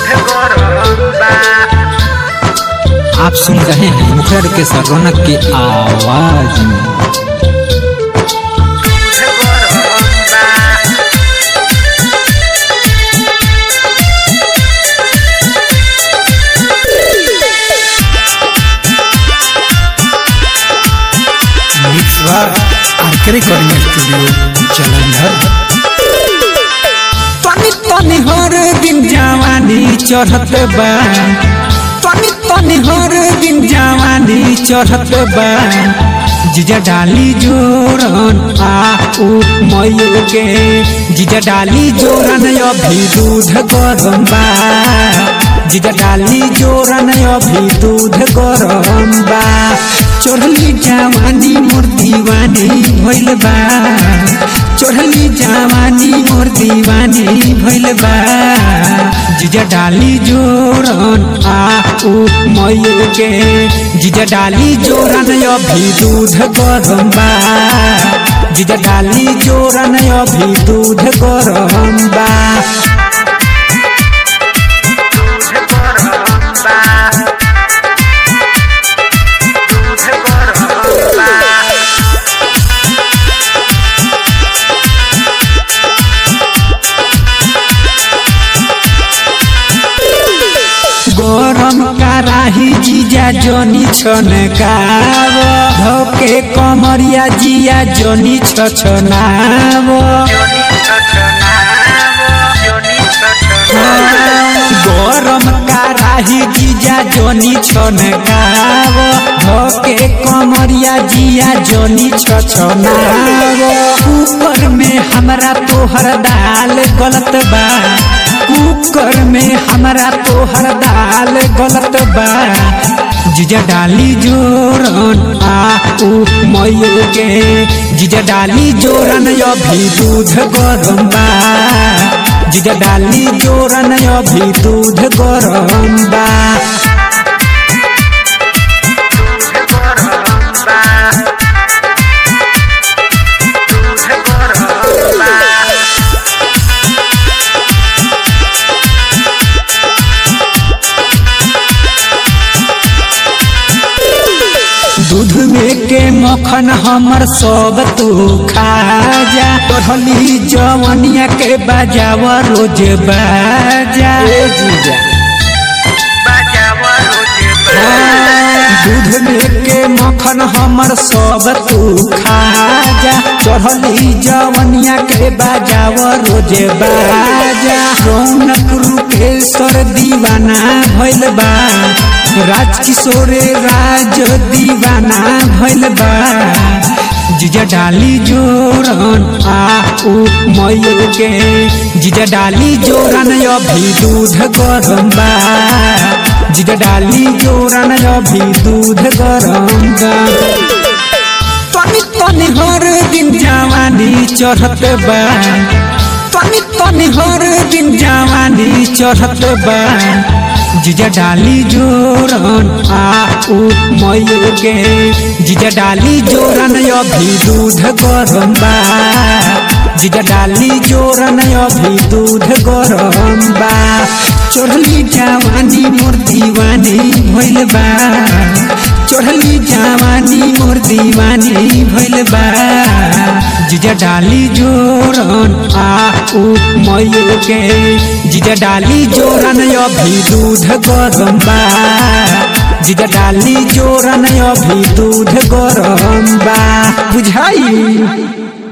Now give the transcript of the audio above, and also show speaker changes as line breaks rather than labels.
आप सुन रहे हैं मुखर के सर रौनक की आवाज में
मिक्स बार आरके रिकॉर्डिंग स्टूडियो जलंधर
तनी तनी हर दिन जवानी चढ़त बा तनी तनी हर दिन जवानी चढ़त बा जीजा डाली जोरन आ उ मयूर के जीजा डाली जोरन अभी दूध गरम बा जीजा डाली जोरन अभी दूध गरम बा चढ़ली जवानी मोर दीवानी भइल बा चढ़ली जवानी मोर दीवानी भइल बा जीजा डाली जोरन आ उ मयूर के जीजा डाली जोरन अभी दूध गरम बा जीजा डाली जोरन अभी दूध गरम बा गरम कराही जीजा जोनी छन गाव धोके कमरिया जिया जोनी छछनाव गरम कराही जीजा जोनी छन गाव धोके कमरिया जिया जोनी छछनाव ऊपर में हमरा तोहर दाल गलत बा कुकर में हमरा तोहर दाल गलत बा जीजा डाली जोरन आ उ मयूर के जीजा डाली जोरन अभी दूध गरम बा जीजा डाली जोरन अभी दूध गरम बा दूध में के मक्खन हमर सब तू खा जा बढ़ली जवनिया के बजाव रोज बाजा जीजा दूध में के मक्खन हमर सब तू खा जा चढ़ली जवनिया के बजाव रोज बाजा रौनक रूपेश्वर दीवाना भइल बा राजकिशोर राज दीवाना भइल बा जीजा डाली जोरन आ उ मयूर के जीजा डाली जोरन अभी दूध गरम बा जीजा डाली जोरन अभी दूध गरम बा तनी तनी हर दिन जवानी चढ़त बा तनी तनी हर दिन जवानी चढ़त बा जीजा डाली जोरन आ उ मयूर के जीजा डाली जोरन अभी दूध गरम बा जीजा डाली जोरन अभी दूध गरम बा चढ़ली जवानी मोर दीवानी भइल बा चढ़ली जवानी मोर दीवानी भइल बा जीजा डाली जोरन आ उ मयूर के जीजा डाली जोरन अभी दूध गरम बा जीजा डाली जोरन अभी दूध गरम बा बुझाई